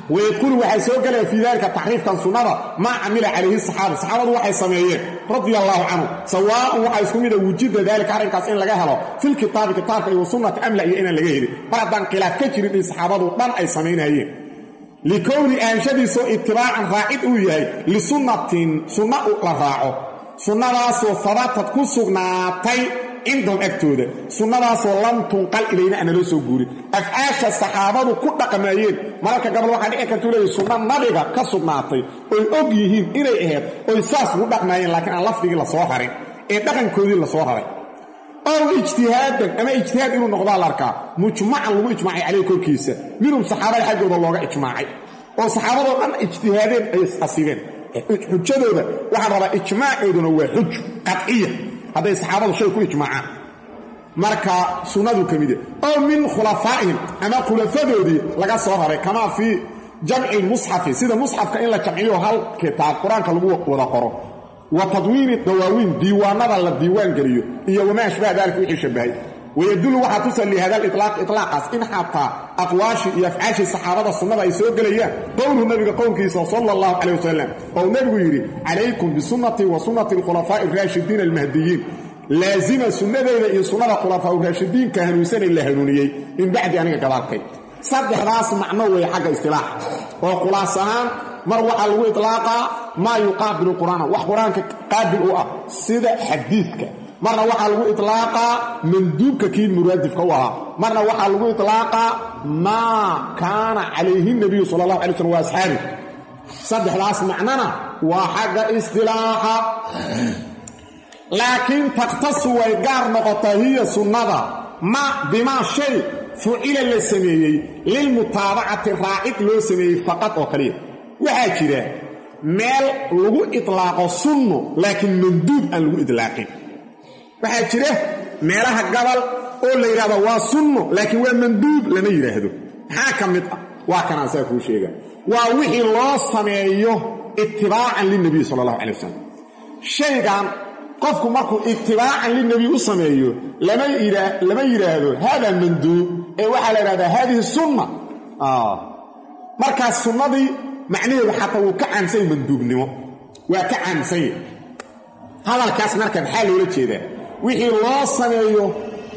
wayadkhulu waxaa soo gelaya fii dalika taxriifkan sunnada maa camila calayhi saxaaba saxaabadu waxay sameeyeen radia allaahu canhu sawaaun waxaa isku mida wujida daalika arrinkaas in laga helo filkitaabi kitaabka iyo sunnati amla iyo inaan laga helin mar haddaan khilaaf ka jirin in saxaabadu dhan ay samaynayeen likowni aanshadiisoo itibaacan raacid uu yahay lisunnatin sunna la raaco sunnadaasoo habatad ku sugnaatay cindahum agtooda sunnadaasoo lam tunqal ilayna aan naloo soo guurin afcaasha saxaabadu ku dhaqmaayeen mararka gabal waxaa dhici kartuu leeyahy sunno nabiga ka sugnaatay oy og yihiin inay ahayd oy saas ugu dhaqmaayeen laakiin aan lafdigii la soo rarin ee dhaqankoodii la soo raray ow ijtihaadan ama ijtihaad inuu noqdaa la arkaa mujmacan lagu ijmaacay caleyh korkiisa minhum saxaabada xaggooda looga ijmaacay oo saxaabadoo dhan ijtihaadeen ay asibeen xujadooda waxaan rabaa ijmaacooduna waa xuj qadciya hadday saxaabadu shay ku ijmaacaan marka sunnadu ka mid oo min khulafaa'ihim ama khulafadoodii laga soo raray kamaa fii jamci lmusxafi sida musxafka in la jamciyo hal kitaab qur-aanka lagu wada qoro wa tadwiini dawaawiin diiwaanada la diiwaan geliyo iyo wamaa ashbaha daalika wixii shabahay wayadullu waxaa tusa lihada lilaaq ilaaqaas in xataa aqwaashii iyo afcaashii saxaabada sunnada ay soo gelayaan qowluhu nabiga qowlkiisa sala allahu calayh wasalam ou nebigu yidhi calaykum bisunnatii wa sunnati alkhulafaa'i araashidiin almahdiyiin laazima sunnadeyda iyo sunnada khulafaa raashidiinka hanuunsanay la hanuuniyey min bacdi aniga gadaalkay saddexdaas macno weeye xagga istilaaxa oo khulaas ahaan mar waxaa lagu ilaaqaa maa yuqaabilu qur'aana wax qur-aanka qaabil u ah sida xadiidka marna waxaa lagu ilaaqaa manduubka kii muraadifka u ahaa marna waxaa lagu ilaaqaa maa kaana calayhi nabiyu sala allahu alay slm wa asxaabi saddexdaas macnona waa xagga istilaaxa laakiin takhtasu way gaar noqotaa hiya sunnada ma bimaa shay fucila la sameeyey lilmutaabacati raacid loo sameeyey faqad oo kaliya waxaa jira meel lagu itlaaqo sunno laakiin manduub aan lagu itlaaqin waxaa jira meelaha gabal oo la yidhahdo waa sunno laakiin waa manduub lama yidhaahdo maxaa ka mid ah waa kanaan saa kuu sheega waa wixii loo sameeyo itibaacan lilnabiy sala allahu calay wasalam shaygan qofku markuu itibaacan lilnebiy u sameeyo lama yidhaahdo hada manduub ee waxaa la yidhahdaa haadihi sunna markaas sunnadii macnaheedu xataa wuu ka caamsanya manduubnimo waa ka caamsanya hadalkaas marka maxaa loola jeedaa wixii loo sameeyo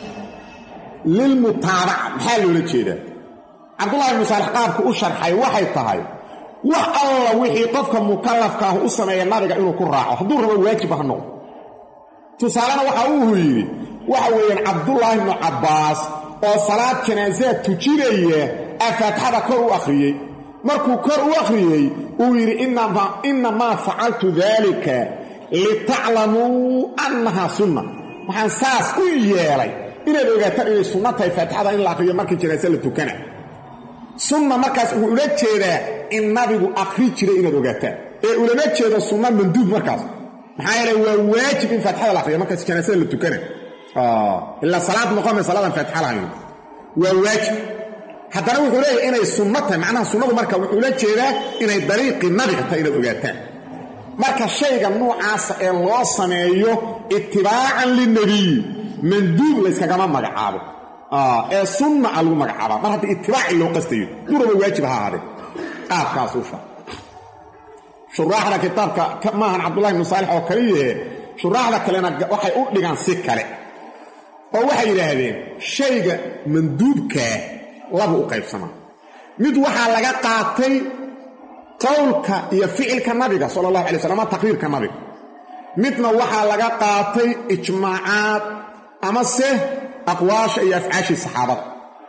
lilmutaabaca maxaa loola jeedaa cabdullahi ibnu saalex qaabku u sharxay waxay tahay wax alla wixii qofka mukallafkaah u sameeya nabiga inuu ku raaco hadduu rabo waajib ha noqdo tusaalena waxa uu yidhi waxa weeyaan cabdullaahi ibnu cabbaas oo salaad janaasaad tujinaya aa faatixada kor u akhriyey markuu kor u akhriyey uu yidhi innamaa facaltu daalika litaclamuu annahaa sunna waxaan saas u yeelay inaad ogaataan inay sunno tahay faatixada in la akhriyo markii janaase la tukana sunna markaas wuxuu ula jeedaa in nabigu akhri jiray inaad ogaataan ee ulama jeedo sunna manduub markaas maxaa yeele waa waajib in faatixada la akhriyo markaas janaasada la tukana ilaa salaad noqome salaadan faatixa lahayn waa waajib haddana wuxuu leeyahay inay sunno tahay macnaha sunnadu marka wuxuu la jeedaa inay dariiqii nabiga tahay inaad ogaataan marka shayga nuucaasa ee loo sameeyo itibaacan lilnebiy manduub layskagama magacaabo ee sunna a lagu magacaabaa mar haddii itibaaci loo qastayo duraba waajib ha ahaadee qaabkaas u sha shuraaxda kitaabka maahan cabdullahi ibnu saalix oo kaliyahe shuraaxda kalena waxay u dhigaan si kale oo waxay yidhaahdeen shayga manduubkaa labu u qaybsamaa mid waxaa laga qaatay qowlka iyo ficilka nabiga sala allahu alay slam ama taqriirka nabiga midna waxaa laga qaatay ijmaacaad amase aqwaasha iyo afcaashii saxaabada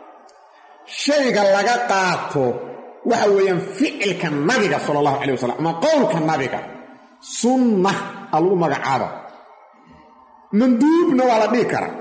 shayga laga qaato waxa weeyaan ficilka nabiga sala allahu calay wasalam ama qowlka nabiga sunna a lagu magacaaba manduubna waa la dhihi karaa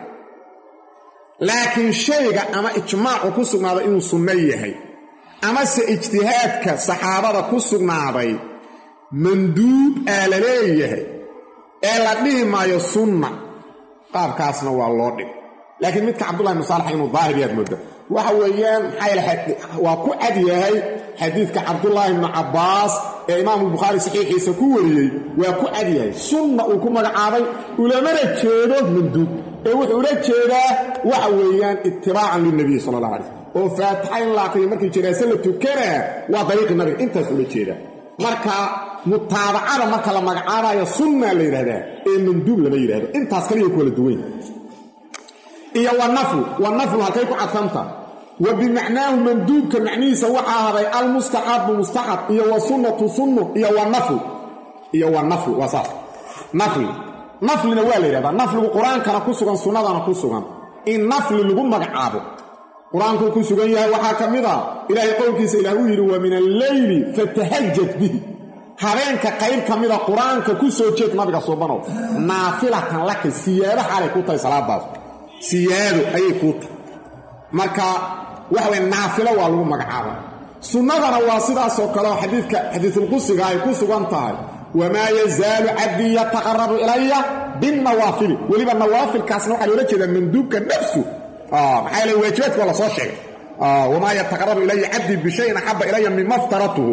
laakiin shayga ama ijmaacu ku sugnaaday inuu sunno yahay amase ijtihaadka saxaabada ku sugnaaday manduub aa la leeyahay ee la dhihi maayo sunna qaabkaasna waa loo dhig laakiin midka cabdullahi ibnu saalax inuu daahir yaad mooda waxa weeyaan maxaa yaele waa ku cad yahay xadiidka cabdullaahi ibnu cabbaas ee imaamulbukhaari saxiixiisa ku wariyey waa ku cad yahay sunna uu ku magacaabay ulamana jeedo manduub ee wuxuu ula jeedaa waxa weeyaan itibaacan lilnabiy sala allah alay slm oo faatixa in la aqriyo markii janaase la tukanaa waa dariiqi nabiga intaas ula jeeda marka mutaabacada marka la magacaabayo sunnaa la yidhahdaa ee manduub lama yidhahdo intaas kaliya ku wala duwan iyo wanaflu wanaflu halkay ku cadfanta wa bimacnaahu manduubka macnihiisa waxaa haday almustaxabu mustaxab iyo wa sunnatu sunnu iyo wanaflu iyo wanaflu waa saas nafli naflina waa la yidhahdaa nafligu qur-aankana ku sugan sunnadana ku sugan in nafli lagu magacaabo qur-aankuu ku sugan yahay waxaa ka mid a ilaahay qowlkiisa ilaah uu yidhi wa min alleyli fatahajad bihi habeenka qayb ka mida qur-aanka ku soo jeed nabiga suubanow naafilatan laka siyaado xaalay ku tahay salaadaas siyaado ayay kuu tahay marka waxa weye naafilo waa lagu magacaaba sunnadana waa sidaasoo kaleo xadiidka xadiisulqusiga ay ku sugan tahay wamaa yazaalu cabdii yataqarabu ilaya binnawaafili weliba nawaafilkaasna waxaa loola jeedaa manduubka nafsu maxaa yeele waajibaadka waa la soo sheegay wamaa yataqarabu ilaya cabdii bishayin axaba ilaya mima ftaratuhu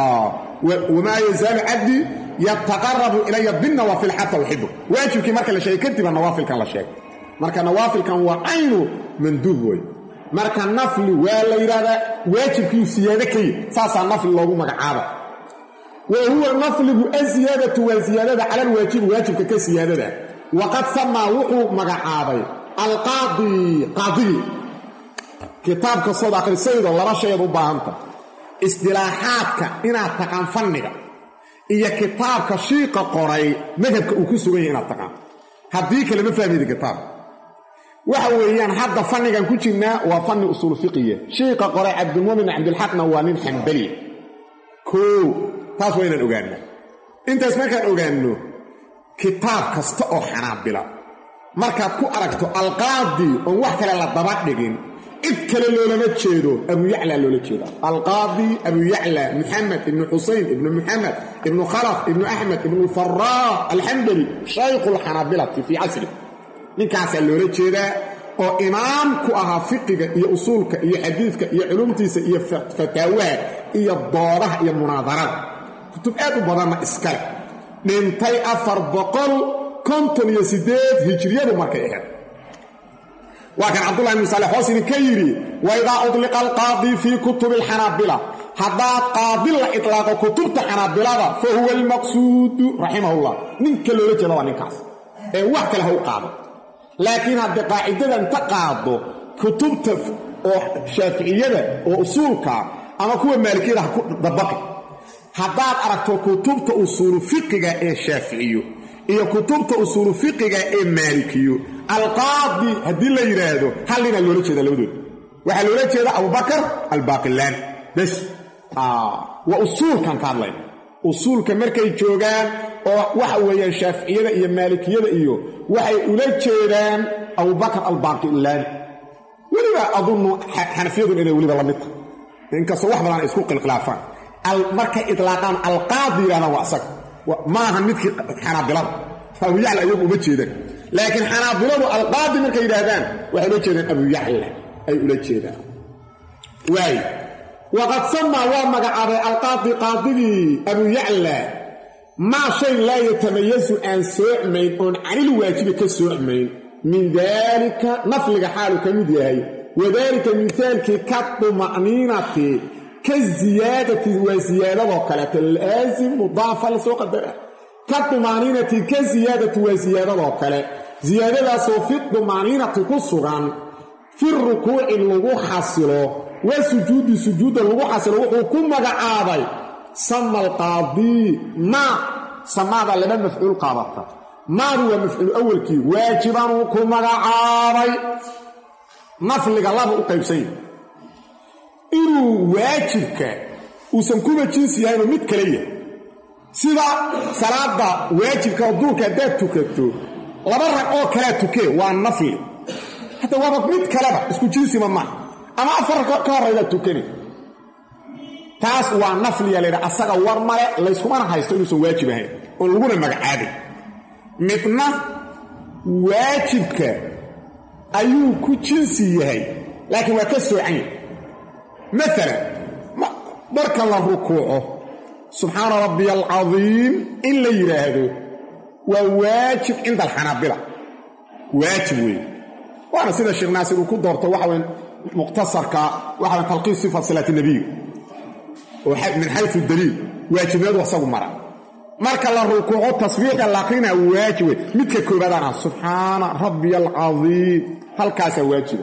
wamaa yazaalu cabdii yataqarabu ilaya binnawaafil xata uxibu waajibkii marka la sheegay kadiba nawaafilkan la sheegay marka nawaafilkan waa caynu manduub wey marka nafli waa la yidhahdaa waajibkiiu siyaado ka yih saasaa nafli loogu magacaaba wa huwa nafligu asiyaadatu waa siyaadada cala alwaajibi waajibka ka siyaadada waqad samaa wuxuu magacaabay alqaadi qaadigii kitaab kastood akhrisaydoo laba shayaed u baahanta isdilaaxaadka inaad taqaan fanniga iyo kitaabka shiiqa qoray madhabka uu ku sugan yahay inaad taqaan haddii kale ma fahmaydi kitaabka waxa weeyaan hadda fannigan ku jirnaa waa fanni usuul fiqiya shiiqa qoray cabdilmumin cabdilxaqna waa nin xambaliya koo taas waa inaan ogaanaa intaas markaan ogaanno kitaab kasta oo xanaabila markaad ku aragto alqaadi oon wax kale la daba dhigin cid kale loolama jeedo abuyacla loola jeeda alqaadi abuyacla muxamed ibnu xusayn ibnu muxamed ibnu khalaf ibnu axmed ibnu faraa alxambali shaykhu lxanaabilati fii casri ninkaasaa loola jeedaa oo imaam ku ahaa fiqiga iyo usuulka iyo xadiidka iyo culumtiisa iyo fataawaha iyo doodaha iyo munaadarada kutub aad u badanna iskale dhintay afar boqol konton iyo siddeed hijriyadu markay ahayd waa kan cabdullahi ibnu saalex hoos idinka yidhi wa idaa udliqa alqaadi fii kutubi alxanaabila haddaa qaadi la itlaaqo kutubta xanaabilada fa huwa almaqsuudu raximahullah ninka loola jeeda waa ninkaas ee wax kale ha u qaado laakiin haddii qaacidada inta qaado kutubta oo shaaficiyada oo usuulkaa ama kuwa maalikiyada ha ku dabaqi haddaad aragto kutubta usuulu fiqiga ee shaaficiyo iyo kutubta usuulu fiqiga ee maalikiyo alqaadi haddii la yidhaahdo hal ninaa loola jeeda labadooda waxaa loola jeeda abubakar albaaqilaani bes waa usuulkan ka hadlayna usuulka markay joogaan oo waxa weeyaan shaaficiyada iyo maalikiyada iyo waxay ula jeedaan abubakar albaaqilaani weliba adunnu xanafiyadun inay weliba la mid tahay inkastoo wax badan ay isku khilkhilaafaan markay itlaaqaan alqaadi yidhahdaan waa isaga maaha midkii xanaabilada abuyacla iyagu uma jeedaan laakiin xanaabiladu alqaadi markay yidhaahdaan waxay ula jeedaan abuyacla ay ula jeedaan waay waqad samaa waa magacaabay alqaadi qaadigii abuyacla maa shay laa yatamayasu aan soocmayn oon canil waajibi ka soocmayn min daalika nafliga xaalu ka mid yahay wadaalika mihaalkii ka duma'niinati ka ziyaadati waa siyaadadoo kaleeto laasim mudaafa la soo qadara ka dumaaniinati ka siyaadati waa siyaadadoo kale siyaadadaasoo fi dumaaniinati ku sugan fi rukuuci lagu xasilo waa sujuudi sujuudda lagu xasilo wuxuu ku magacaabay sama alqaadii maa samaada laba mafcuul qaadata maadu waa mafcuul awalkii waajibanuu ku magacaabay nafliga laba u qaybsan yahay inuu waajibka uusan kuba jinsi yahaynoo mid kale yahay sida salaada waajibka oo duurka haddaad tukato laba rag oo kalea tukee waa nafli hadda waaba mid kaleba isku jinsima maaha ama afar rag ka horraydaad tukani taas waa nafliya laydha asaga war male layskumana haysto inuusan waajib ahayn oon laguna magacaabay midna waajibka ayuu ku jinsi yahay laakiin waa ka soocan yahay maalan marka la rukuuco subxaana rabbiya alcadiim in la yidhaahdo waa waajib cinda alxanaabila waajib weeye waana sida sheekh naasir uu ku doorto waxa weyn mukhtasarka waxa talqiis sifat salaati nebiga oo min xayu daliil waajibnimadu isagu mara marka la rukuuco tasbiixda laqina waajibe midka koobaadana subxaana rabbiy alcadiim halkaasaa waajiba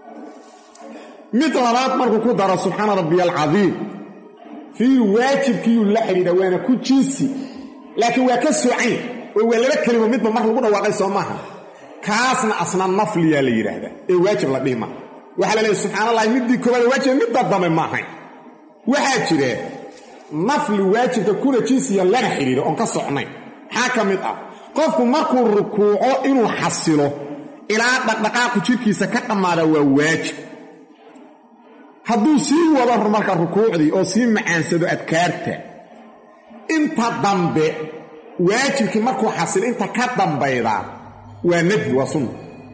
mid labaad markuu ku daro subxaana rabbiy alcadiim fii waajibkiiyuu la xidhiidha waana ku jinsi laakiin waa ka socayn oo waa laba kelimo midba mar lagu dhawaaqay soo maaha kaasna asna nafliyaa la yidhaahdaa ee waajib la dhihi maa waxaa la leehay subxaana allahi middii koobaad waajiba midda dambe ma ahayn waxaa jira nafli waajibka kuna jinsiya lana xidhiidho oon ka socnayn maxaa ka mid ah qofku markuu rukuuco inuu xasilo ilaa dhaqdhaqaaqu jidhkiisa ka dhammaada waa waajib hadduu sii wado marka rukuucdii oo sii macaansado adkaarta inta dambe waajibkii markuu xasilo inta ka dambaydaa waa nadbi waa sunna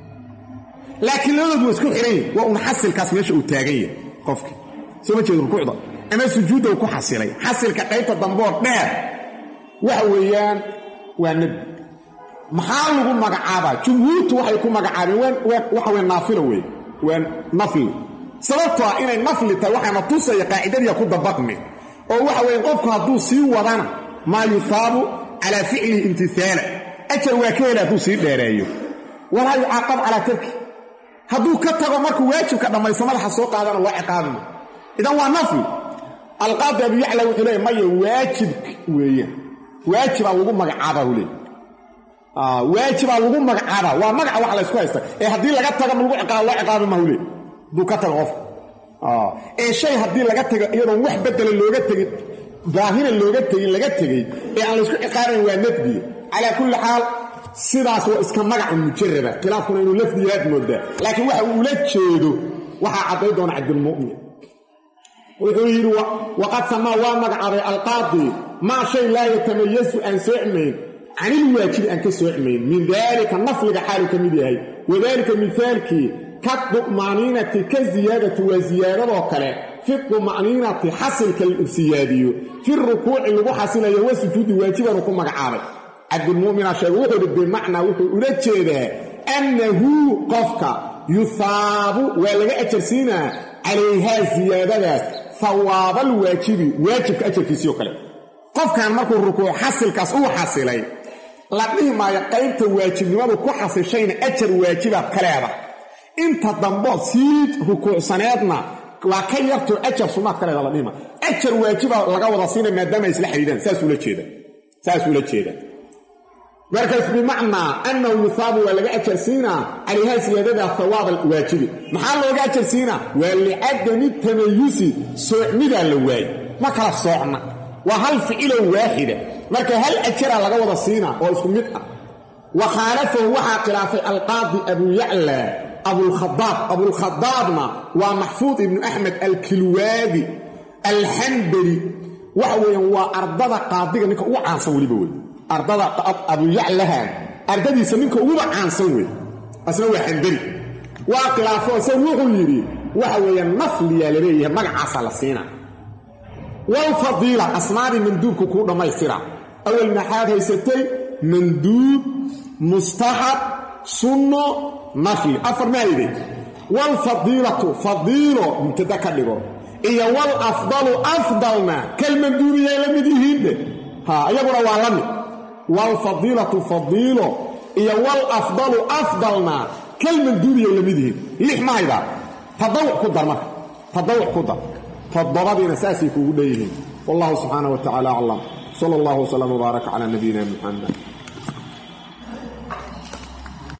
laakiin labadoodu waa isku xihan yihin waa un xasilkaas meesha uu taagan yahay qofkii soo ma jeedo rukuucda ama sujuudda uu ku xasilay xasilka qaybta dambeoo dheer waxa weeyaan waa nadbi maxaa lagu magacaabaa jumhuurtu waxay ku magacaabeen waxa weye naafilo wey waa nafli sababtoo ah inay nafli tahay waxaana tusaya qaacidadiia ku dabaqmi oo waxa weeye qofku hadduu sii wadana maa yusaabu calaa ficlihi imtihaala ajar waa ka hela hadduu sii dheereeyo walaa yucaaqab calaa tarki hadduu ka tago markuu waajibka dhammaysto madaxa soo qaadana waa ciqaabima idan waa nafli alqaadi abu yacla wuxuu leeya maya waajib weeyaan waajibaa lagu magacaabaa hu leey waajibaa lagu magacaabaa waa magaca wax laysku haysta ee haddii laga tago ma lagu ciqaabo loo ciqaabi ma hu leey hadduu ka tago qofka ee shay haddii laga tago iyadoon wax bedela looga tegin daahira looga tegin laga tegey ee aan laysku ciqaabayn waa nadbiye calaa kulli xaal sidaas waa iska magacu mujaraba khilaafkuna inuu lafdiyaad moodaa laakiin waxa uu ula jeedo waxaa cadday doona cabdilmu'min wuxuu yidhi waqad samaa waa magacaabay alqaadi maa shay laa yatamayasu aan soocmayn canilwaajibi aan ka soocmayn min daalika nafliga xaaluu ka mid yahay wadaalika mihaalkii ka duma'niinati ka ziyaadati waa ziyaadadoo kale fi duma'niinati xasilka la siyaadiyo fi rukuuci lagu xasilayo wa sujuudi waajibanuu ku magacaabay cabdilmu'mina sheege wuxuu hi bimacnaa wuxuu ula jeedaa annahu qofka yuhaabu waa laga ajarsiinaa calayhaa ziyaadadaas hawaabal waajibi waajibka ajarkiisii oo kale qofkan markuu rukuuc xasilkaas uu xasilay la dhihi maayo qaybta waajibnimadu ku xasishayna ajar waajibaad ka leeda inta dambood sii rukuucsaneedna waa ka yartoo ajar sunnaad ka leeda la dhihi maayo ajar waajibaa laga wada siina maadaama ay isla xidhiidaan saasula jeeda saasuula jeeda markaas bimacnaa annahu yuhaabu waa laga ajarsiinaa calayhaa siyaadada hawaab alwaajibi maxaa looga ajarsiinaa waa licadami tamayusi soocmidaa la waayey ma kala soocna waa hal ficilo waaxida marka hal ajaraa laga wada siinaa oo isku mid ah wa khaalafahu waxaa khilaafay alqaadi abu yacla abulkhadaab abulkhadaabna waa maxfuud ibnu axmed alkilwaadi alxambali waxa weeyaan waa ardada qaadiga ninka ugu caansan weliba wey ardada abuyaclaha ardadiisa ninka uguba caansan wey asna waa xandari waa khilaafo isagu wuxuu yidhi waxa weeye nafliyaa la leeyahay magacaasaa la siina walfadiila asmaadii manduubku kuu dhammaystira awal maxaad haysatay manduub mustaxab sunno nafli afar maayde walfadiilatu fadiilo mubtada ka dhigo iyo wal afdalu afdalna kalmanduubiyay la mid yihiinde ha iyaguna waa la mid waalfadiilatu fadiilo iyo walafdalu afdalna kalmanduubiyay la mid yihiin lix mahaydaa tadawuc ku dar marka tadawuc ku dar toddobadiina saasay kuugu dhan yihiin wallahu subxaana wa tacala aclam sala allahu wslam wbaaraka calaa nabiyina muxamed